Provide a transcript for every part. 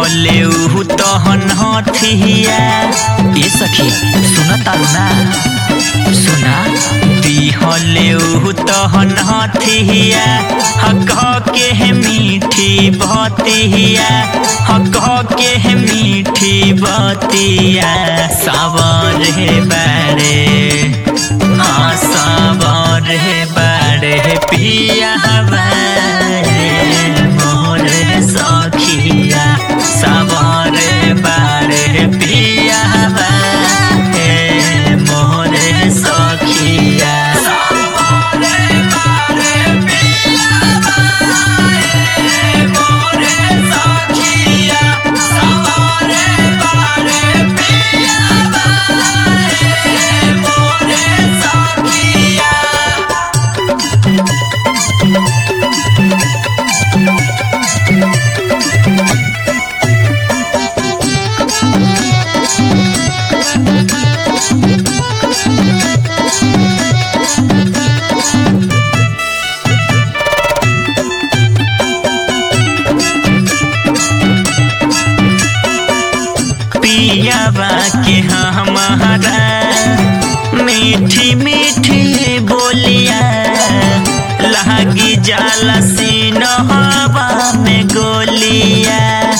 दिहले उ तहन हथिया ए सखी सुनता ना सुना दिहले उ तहन हथिया हक के है मीठी बतिया हक के है मीठी बतिया सावर है बारे हाँ सावर है बारे पिया हमारे मोर सखिया सावर बारे पिया हमारे मोर सखिया पियावा के हमारा मीठी मीठी बोलिया लागी जाला सीन हवा में गोलिया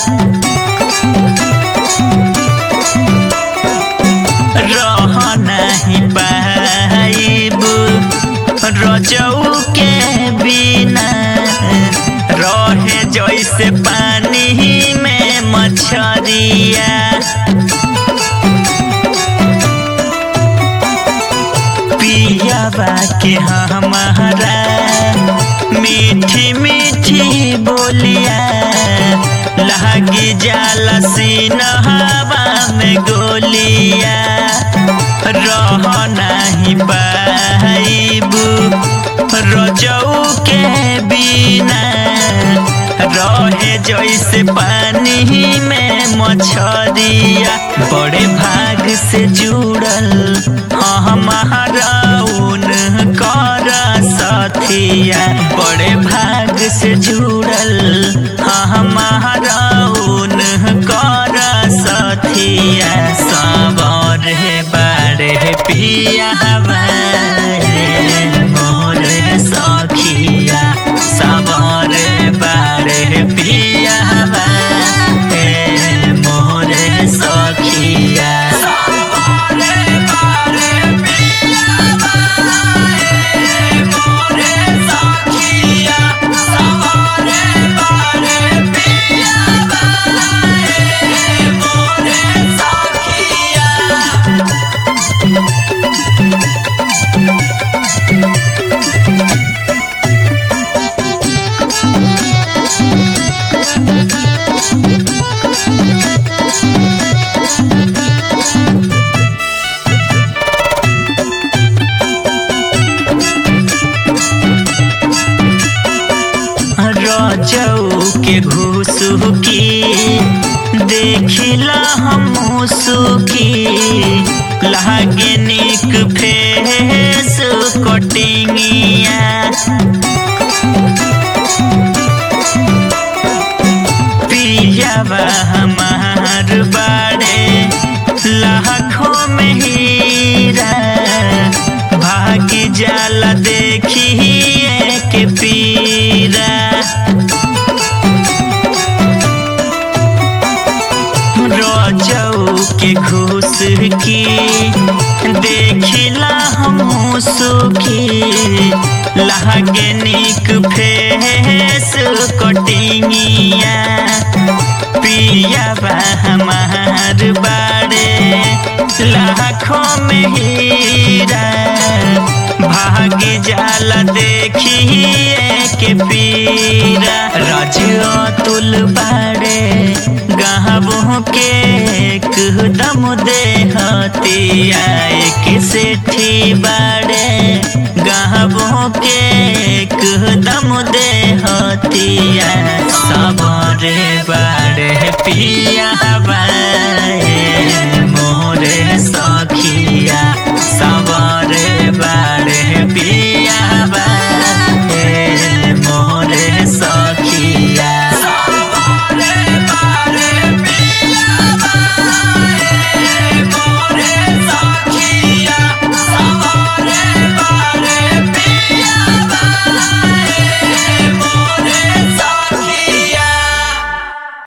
रह नहीं पाइब रजऊ के बिना रहे जैसे पानी में मछरिया पियावा के हमारा मीठी मीठी बोलिया लागी जाला सीन हवा में गोलिया रह नहीं पाइब रजऊ के बिना रहे जैसे पानी में मछरिया बड़े भाग से जुड़ल हमारा उन कर सथिया बड़े भाग से जुड़ल हमारा उन कर सथिया सबर बारे पिया हमारे मोर सखिया सबर बारे पिया हमारे मोर सखिया रजऊ के घुसुकी देखिला हम सुखी लागे निक फेस कटिंगिया पियावा हमार बाड़े लाखों में हीरा भाग जाला देखिए के पीरा रजऊ के घूस की देखिला हम सुखी लागे निक फेस कटिंगिया पियावा हमार बाड़े लाखों में हीरा भाग जाला देखिए के पीरा राज अतुल बाड़े गाहबों के एकदम देहतिया एक सेठी बाड़े गाहबों के एकदम देहतिया सबरे बाड़े पिया बाड़े